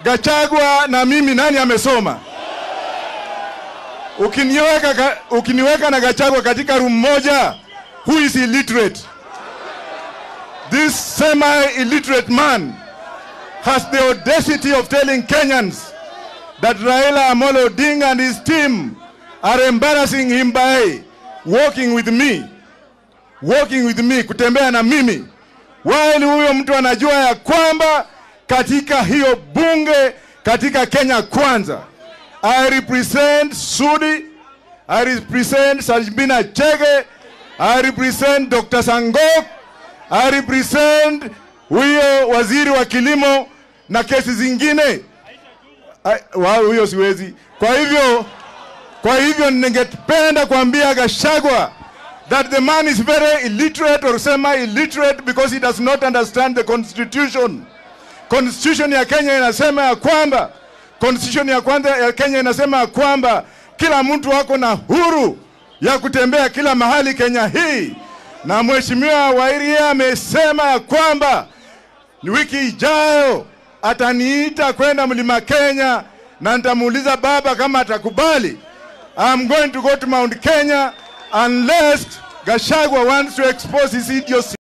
Gachagua na mimi nani amesoma? Ukiniweka, ka- ukiniweka na Gachagua katika room moja, who is illiterate? This semi-illiterate man has the audacity of telling Kenyans that Raila Amolo Odinga and his team are embarrassing him by walking with me, walking with me, kutembea na mimi. While huyo mtu anajua ya kwamba katika hiyo bunge katika Kenya kwanza, I represent Sudi, I represent Sajbina Chege, I represent Dr. Sangok, I represent huyo waziri wa kilimo na kesi zingine. Ai, wa huyo siwezi. Kwa hivyo kwa hivyo ningependa kuambia Gashagwa that the man is very illiterate or semi-illiterate because he does not understand the constitution. Constitution ya Kenya inasema ya kwamba constitution ya kwanza ya Kenya inasema ya kwamba kila mtu ako na huru ya kutembea kila mahali Kenya hii, na mheshimiwa Wairia amesema ya kwamba ni wiki ijayo ataniita kwenda mlima Kenya na nitamuuliza baba kama atakubali. I'm going to go to Mount Kenya unless Gashagwa wants to expose his idiocy.